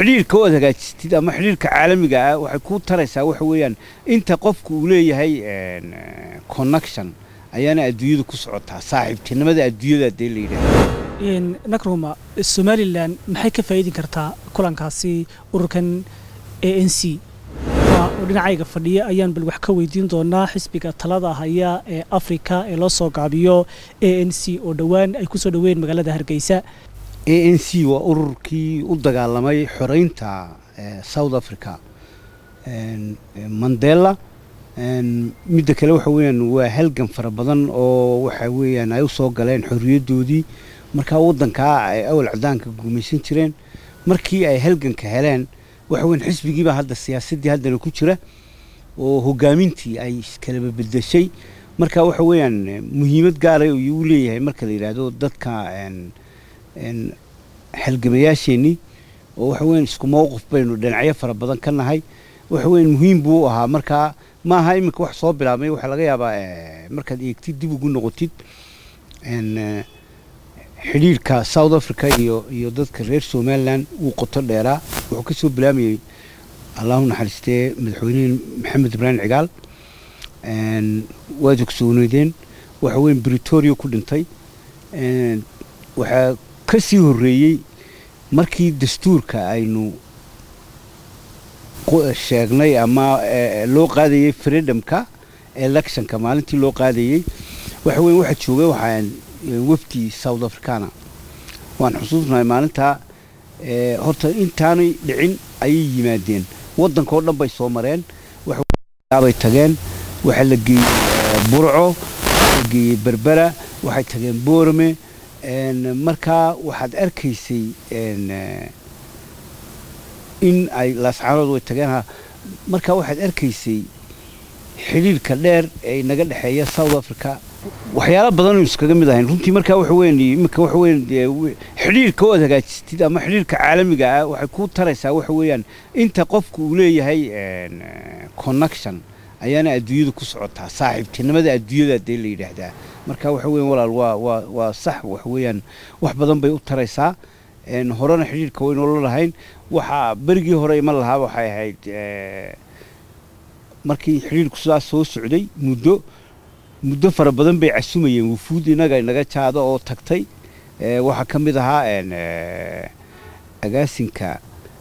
xidhiirka ood hagaajistid ama xidhiirka caalamiga ah waxay kuu taraysaa waxa weeyaan inta qofku uu leeyahay connection ayaana adduunyada ku socotaa saaxiibtinimada adduunyada dee la yidhaahdo nakruma somalilan maxay ka faa'iidin kartaa kulankaasi ururkan a n c oo dhinacayga fadhiya ayaan bal wax ka weydiin doonaa xisbiga talada haya ee afrika ee loo soo gaabiyo a n c oo dhowaan ay ku soo dhoweyn magaalada hargeysa a n c waa ururkii u dagaalamay xoreynta south africa mandela midda kale waxa weeyaan waa halgan fara badan oo waxa weeyaan ay u soo galeen xorriyaddoodii markaa waddankaa ay awal cadaanka gumaysan jireen markii ay halganka heleen waxa weyan xisbigiibaa hadda siyaasaddii haddana ku jira oo hoggaamintii ay iskalaba bedeshay marka waxa weeyaan muhiimad gaara uu leeyahay marka la yidhaahdo dadka halgamayaasheenii oo waxa weyan isku mowqif baynu dhinacyo fara badan ka nahay waxa weyan muhiim buu u ahaa markaa ma aha iminka wax soo bilaabmay waxaa laga yaabaa markaad eegtid dib ugu noqotid xidhiirka south africa iyo iyo dadka reer somalilan wuu qoto dheeraa wuxuu ka soo bilaamayey allahu naxariistee madaxweynihii maxamed ibraahim cigaal waad ogsooneydeen waxa weyan britoria ku dhintay waxaa ka sii horreeyey markii dastuurka aynu sheegnay ama loo qaadayey freedomka electionka maalintii loo qaadayey waxa weyan waxaa joogay waxaan wafdi south africana waan xusuusnahay maalintaa horta intaanay dhicin ayay yimaadeen waddanka oo dhan bay soo mareen waxbay tageen waxaa la geeyey burco waxaa la geeyey berbera waxay tageen boorame markaa waxaad arkaysay in ay laascaanood way tageen markaa waxaad arkaysay xidhiirka dheer ee naga dhexeeya south africa waxyaala badanaynu iskaga mid ahayn runtii markaa waxa weyan iminka waxa weyan xidhiirka ood hagaajistid ama xidhiirka caalamiga ah waxay kuu taraysaa waxa weeyaan inta qofku uu leeyahay connection ayaana adduunyada ku socotaa saaxiibtinimada adduunyada dee la yidhaahdaa marka waxa weyan walaal waa waa waa sax waxa weeyaan wax badan bay u taraysaa horena xidhiirka waynoola lahayn waxaa berigii hore iman lahaa waxay ahayd markii xidhiirku sidaas soo socday muddo muddo fara badan bay casumayeen wufuud inaga inaga jaado oo tagtay waxaa ka mid ahaa agaasinka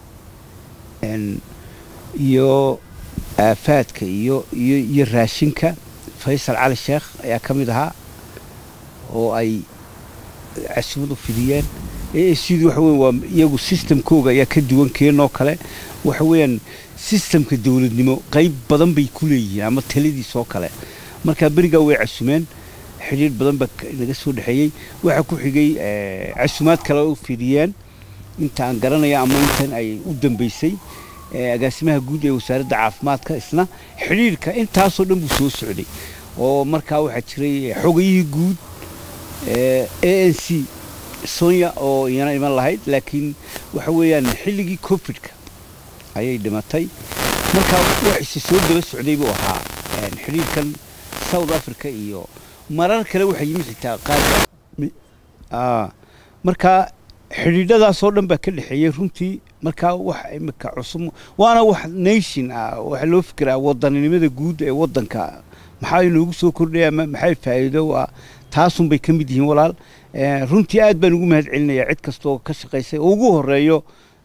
iyo aafaadka iyo iyo iyo raashinka faysal cali sheekh ayaa ka mid ahaa oo ay casumad u fidiyeen sidii waxa weyan waa iyagu sistamkooga ayaa ka duwan keenoo kale waxa weeyaan sistamka dowladnimo qayb badan bay ku leeyihiin ama taladiisoo kale markaa berigaa way casumeen xidhiir badan baa naga soo dhexeeyey waxaa ku xigay casumaad kale u fidiyeen inta aan garanaya ama intan ay u dambeysay agaasimaha guud ee wasaaradda caafimaadka isna xidhiirka intaasoo dhan buu soo socday oo markaa waxaa jiray xogayihii guud a n c sonya oo iyana iman lahayd laakiin waxa weeyaan xilligii cofidka ayay dhimatay markaa wax ise soo daba socday buu ahaa xidhiirkan south africa iyo marar kale waxaa yimi xitaa qaar markaa xidhiidhadaasoo dhan baa ka dhexeeyey runtii markaa wax imika cusub waana wax nation ah waxaa loo fikiraa wadaninimada guud ee waddanka maxaa inoogu soo kordhaya maxay faa'iido ah taasunbay ka mid yihiin walaal runtii aad baan ugu mahad celinayaa cid kastooo ka shaqaysay oo ugu horeeyo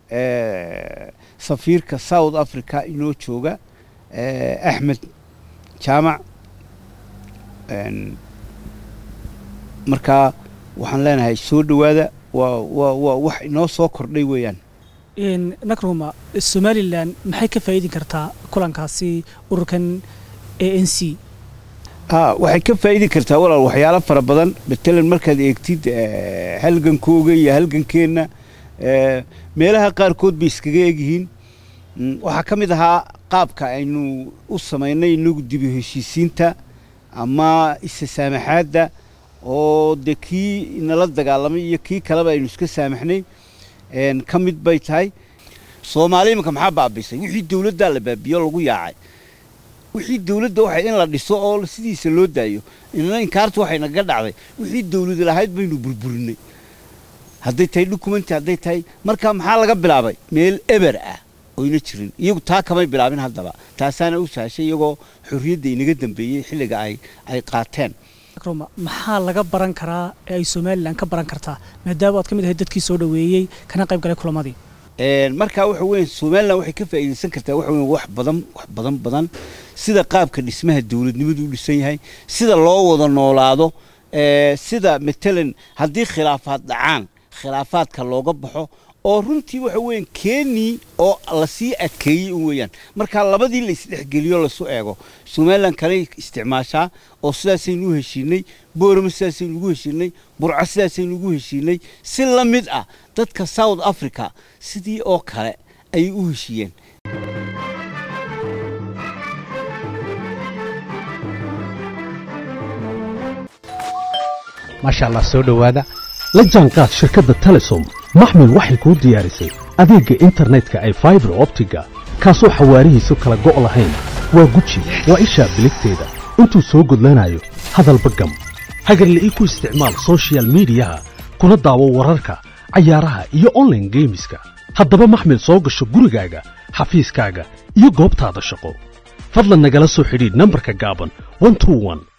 safiirka south africa inoo jooga axmed jaamac markaa waxaan leenahay soo dhowaada waa waa waa wax inoo soo kordhay weeyaan nakruma somalilan maxay ka faa'iidin kartaa kulankaasi ururkan a n c waxay ka faa'idi kartaa walaal waxyaalo fara badan matalan markaad eegtid halgankooga iyo halgankeenna meelaha qaarkood bay iskaga egyihiin waxaa ka mid ahaa qaabka aynu u samaynay inagu dibi heshiisiinta ama isa saamaxaadda oo dee kii nala dagaalamay iyo kii kaleba aynu iska saamaxnay ka mid bay tahay soomaali iminka maxaa baabisay wixii dowladdaa la baabiyo lagu yaacay wixii dowladda waxay in la dhiso oo sidiisa loo daayo inna inkaartu waxay naga dhacday wixii dowlad lahayd baynu burburinay hadday tahay documenti hadday tahay marka maxaa laga bilaabay meel eber ah oyna jirin iyagu taa kamay bilaabin haddaba taasaana u sahashay iyagoo xorriyadda inaga dambeeyey xilliga ay ay qaateen roma maxaa laga baran karaa ee ay somalilan ka baran kartaa maadaama aad ka mid ahayd dadkii soo dhoweeyey kana qayb galay kulamadii markaa waxa weya somalilan waxay ka faa'iidaysan kartaa waxa weya wax badan wax badan badan sida qaabka dhismaha dowladnimadu u dhisan yahay sida loo wada noolaado sida matalan haddii khilaafaad dhacaan khilaafaadka looga baxo oo runtii waxa weeyaan keenii oo lasii adkeeyey un weeyaan marka labadii la isdhexgeliyo lasu eego somalilan kaley isticmaashaa oo sidaasaynu u heshiinay boorama sidaasaynu ugu heshiinay burco sidaasaynu ugu heshiinay si la mid ah dadka south africa sidii oo kale ayay u heshiiyeen maasha allah soo dhowaada la jaanqaad shirkadda telesom maxmil waxay kuu diyaarisay adeegga internetka ay faibar optiga kaasoo xawaarihiisu kala go' lahayn waa guji waa ishaa biligteeda intuu soo gudlanayo hadalba gam hagarle ii ku isticmaal sochial midiyaha kuna daawo wararka cayaaraha iyo onlaine geemiska haddaba maxmil soo gasho gurigaaga xafiiskaaga iyo goobtaada shaqo fadlan nagala soo xidhiidh nambarka gaaban